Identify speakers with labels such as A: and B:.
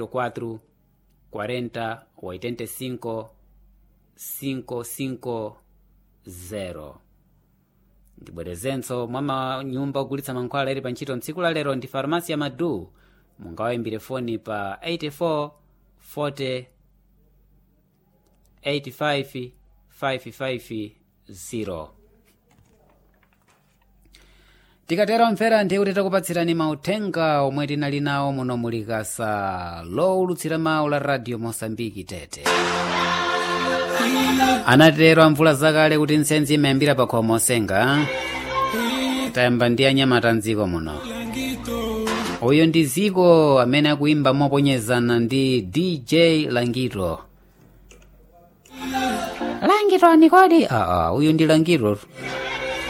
A: 4 40 85 550 ndibwerezenso mwa manyumba ogulitsa mankhwala ili pa ntchito mtsiku la lero ndi farmasi ya madu mungawayimbire foni pa 84 40 85 550 tikatero mvera ndiye kuti takupatsirani mauthenga omwe tinali nawo muno mulikasa lowulutsira mawu la radio mosambiki tete anatero amvula zakale kuti nsenzi imayambira pa khomo osenga tayamba ndi anyamata mdziko muno uyu ndi ziko amene akuimba moponyezana ndi dj langito langito ni kodi aa uyu ndi langito